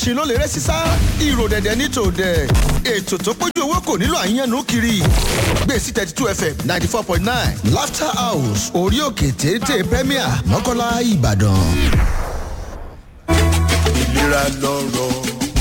ẹṣin ló lè rẹ́ sísá ìrò dẹ̀dẹ̀ ní tòdẹ̀ ètò tó pójú owó kò nílò àyànnú kiri gbèsè thirty two fm ninety four point nine laughter house orí òkè téńté premier mọ́kànlá ìbàdàn. ìlera lọ́rọ̀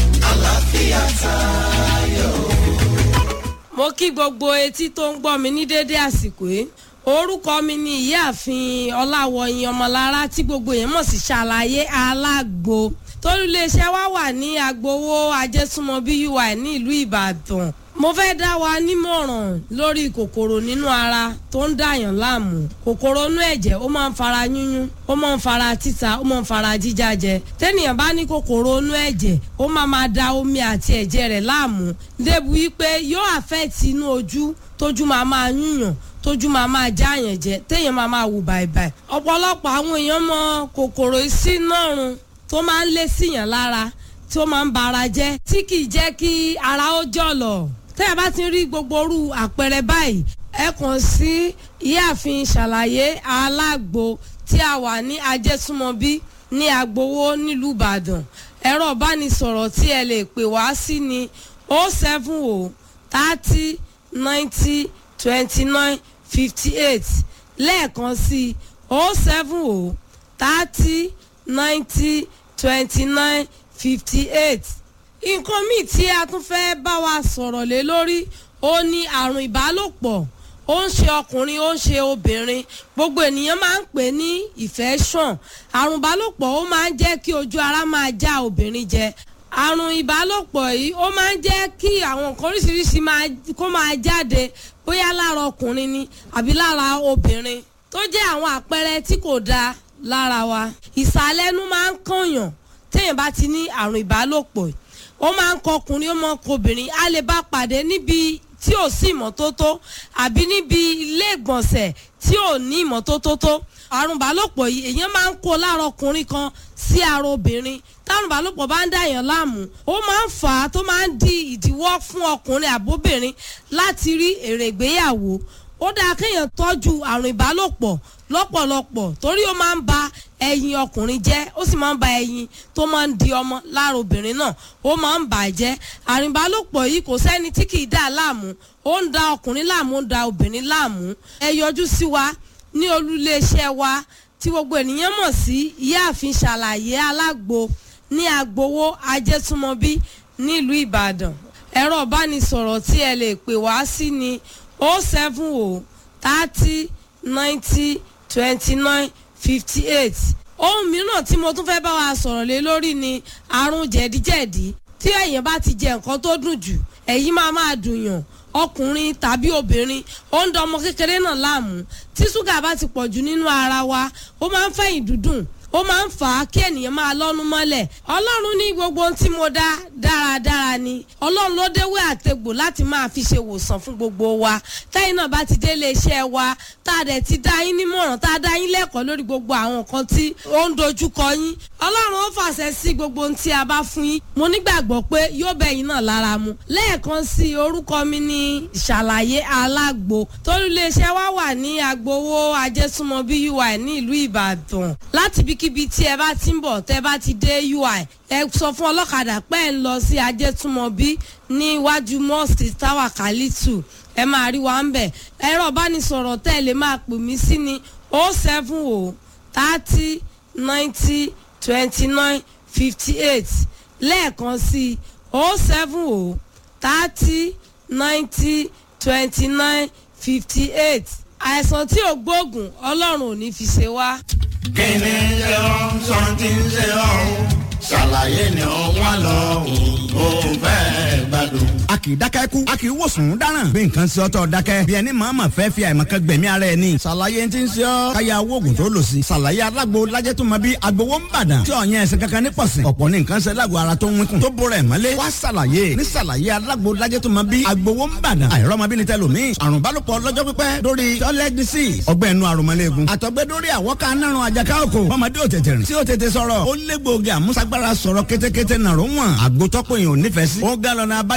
mo kí gbogbo etí tó ń gbọ́ mi ní dédé àsìkò yìí orúkọ mi ni ìyáàfin ọláwọyìn ọmọlára tí gbogbo yẹn mọ̀ sí ṣàlàyé alágbo tólúléeṣẹ́ wa wà ní agbowó ajésúnmọ́bí ui ní ìlú ìbàdàn mo fẹ́ dá wa nímọ̀ràn lórí kòkòrò nínú ara tó ń dàyàn láàmú kòkòrò inú ẹ̀jẹ̀ ó máa ń fara yúnyún ó máa ń fara títa ó máa ń fara jíjájẹ tẹ́nìyàn bá ní kòkòrò inú ẹ̀jẹ̀ ó máa máa da omi àti ẹ̀jẹ̀ rẹ̀ láàmú débi wípé yóò àfẹ́ẹ̀tì inú ojú tójú máa máa yúnyàn tójú máa máa jáàyàn jẹ téèyàn máa máa wù bàìbàì ọ̀pọ̀lọpọ̀ àwọn èèyàn mọ kòkòrò sínárun tó máa ń lé síyàn lára tó máa ń bara jẹ́ tí kì í jẹ́ kí ara ó jọ̀lọ̀ tẹ́ ẹ bá ti rí gbogbo orú àpẹẹrẹ báyìí ẹ kàn sí ìyáàfin ṣàlàyé alágbo tí a wà ní ajésúmọbí ní agbowó nílùú ìbàdàn ẹ̀rọ ìbánisọ̀rọ̀ tí ẹ lè pè wá sí ni o seven o thirty ninety twenty nine fifty eight lẹ́ẹ̀kan sí o seven o thirty ninety twenty nine fifty eight nǹkan míì tí a tún fẹ́ bá wa sọ̀rọ̀ lé lórí ó ní àrùn ìbálòpọ̀ ó ń ṣe ọkùnrin ó ń ṣe obìnrin gbogbo ènìyàn máa ń pè ní infection àrùn ìbálòpọ̀ ó máa ń jẹ́ kí ojú ara máa já obìnrin jẹ àrùn ìbálòpọ̀ yìí ó máa ń jẹ́ kí àwọn nǹkan oríṣiríṣi kó máa jáde bóyá lára ọkùnrin ni àbí lára obìnrin tó jẹ́ àwọn àpẹẹrẹ tí kò dáa lára wa ìsàlẹ̀nu máa ń kànyàn téèyàn bá ti ní àrùn ìbálòpọ̀ yìí ó máa ń kọ ọkùnrin ó máa ń kọ obìnrin a lè bá pàdé níbi tí ò sí ìmọ́tótó àbí níbi ilé ìgbọ̀nsẹ̀ tí ò ní ìmọ́tótó tó àrùn ìbálòpọ̀ yìí èèyàn máa ń kó lára ọkùnrin kan sí ara obìnrin tárùn ìbálòpọ̀ bá ń dàyàn láàmú ó máa ń fà á tó máa ń di ìdíwọ́ fún ọkùnrin àbóbìnrin láti rí èrè ìgbéyàwó ó dáa kéèyàn tọ́jú àrùn ìbálòpọ̀ lọ́pọ̀lọpọ̀ torí ó máa ń ba ẹyin ọkùnrin jẹ́ ó sì máa ń ba ẹyin tó máa ń di ọmọ lára obìnrin náà ó máa ń bà á jẹ́ àrùn ìbálòpọ̀ yìí kò sẹ́ni tí kì í dà láàmú ó ń da ọkùnrin láàmú ó ń da obìnrin láàmú ẹ yọjú sí wa ní olúléeṣẹ́ wa tí gbogbo ènìyàn mọ̀ sí ìyáàfin ṣàlàyé alágbo ní agbowó ajẹ́túmọ̀bí nílùú ìbàdàn ẹ̀rọ ìbánisọ̀rọ̀ tí ẹ lè pè wá sí ni o seven o thirty ninety twenty nine fifty eight ohun mìíràn tí mo tún fẹ́ bá wa sọ̀rọ̀ lé lórí ni àrùn jẹ̀díjẹ̀dí tí èèyàn bá ti jẹ nǹkan tó dùn jù ẹ̀yìn máa máa dùnyàn ọkùnrin tàbí obìnrin ó ń da ọmọ kékeré náà láàmú tí ṣúgà bá ti pọ̀ jù nínú ara wa ó máa ń fẹ̀yìn dúdùn ó máa ń fà á kí ènìyàn máa lọ́nu mọ́lẹ̀ ọlọ́run ní gbogbo ohun tí mo dá dáradára ni ọlọ́run ló déwé àtegbò láti máa fi ṣe wòsàn fún gbogbo wa táyìn náà bá ti délé iṣẹ́ wa tá a dẹ̀ ti dá yín nímọ̀ràn tá a dá yín lẹ́kọ̀ọ́ lórí gbogbo àwọn nǹkan tí ó ń dojúkọ yín ọlọ́run ó fàṣẹ sí gbogbo ohun tí a bá fún yín mo nígbàgbọ́ pé yóò bẹ̀ yín náà lára mu lẹ́ẹ̀kan sí orúkọ mi ní ìṣàlàyé alágbo tólúléeṣẹ́ wa wà ní agbowó ajésúnmọ́bí ui ní ìlú ìbàdàn láti ibikíbi tí ẹ bá ti ń bọ̀ tẹ́ bá ti dé ui ẹ sọ fún ọlọ́kadà pé ẹ ń lọ sí ajétúmọ̀bí ní iwájú mosque tower kalitu ẹ máa rí wa ń bẹ̀ ẹ̀rọ ìbánisọ̀rọ̀ tẹ́ ẹ lè máa pè mí sí ni o seven o thirty ninety twenty nine fifty eight lẹ́ẹ̀kan sí o seven o thirty ninety twenty nine fifty eight àìsàn tí ò gbóògùn ọlọ́run ò ní fi ṣe wá. kí ni ṣe ọ́ sọ́ńtì ń ṣe ọ́ ṣàlàyé ni ó wà lọ́hùn ó fẹ́ gbádùn. a kì í dákẹ́ kú a kì í wòsàn dáràn bí nǹkan ṣe ọ́tọ̀ dákẹ́ bí ẹni màmá fẹ́ fi àìmọ̀kan gbẹ̀mí ara ẹ̀ ni. ṣàlàyé ti ń ṣe ọ́ káyà oògùn tó lò sí. ṣàlàyé alágbo lajẹ́ tó máa bí agbowó ń bàdàn tí ọ̀yàn ẹ̀sìn kankan ní pọ̀sìn. ọ̀pọ̀ ní nǹkan ṣe lágbo ara tó ń wínkùn tó bóra ẹ̀ mọ́lé. wá ṣàlàyé ní ṣàlàyé alágbo lajẹ́ tó máa bí agbowó ń bàdàn. àìrọ́mọbìnrin tẹlomi àrùn bálòpọ̀ lọ́jọ́ pípẹ́ lórí toilet disease ọgbẹ́ inú àrùnmọ́lẹ́gùn. àtọ̀gbẹ́ lórí àwọ̀ká nárun àjàká òkò. ọmọdé ò tètè rìn tí ó tètè sọ̀rọ̀. ó lé gbòógì àmúṣagbára sọ̀rọ̀ kétékété nàró wọn. àgbótọ́pọ̀ yìí ò nífẹ̀ẹ́ sí. ó galọ̀nà abáyọ̀ ti ń ṣe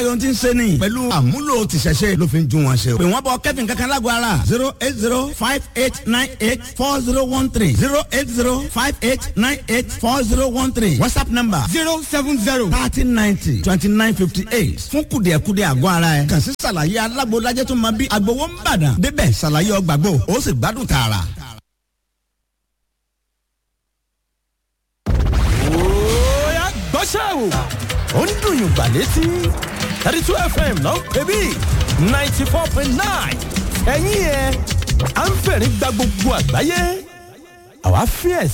ṣe ni pẹ̀lú àmúlò tìṣẹ̀ṣe ló fi ń ju wọn ṣe o. pè wọ́n bọ kẹ́fìn kankan lágọ̀ọ́ ara zero eight zero five eight nine eight four zero one three zero eight zero five eight nine eight four zero one three whatsapp number zero seven zero thirty ninety twenty nine fifty eight fún kùdìẹ̀kudì àgọ́ ara ẹ̀ kàn sí ṣàlàyé alágbo lajẹ́ tó máa bí agbowó ń bàdàn débẹ̀ ṣàlàyé ọgbàgbọ́ ó sì gbádùn tààrà. Oya gbọ́ṣẹ́ o. Ó ń dùn yùn gbà létí. thirty two FM ló ń pè bí ninety four point nine. Ẹ̀yin yẹn, à ń fẹ̀rí gba gbogbo àgbáyé. Àwa fíẹ̀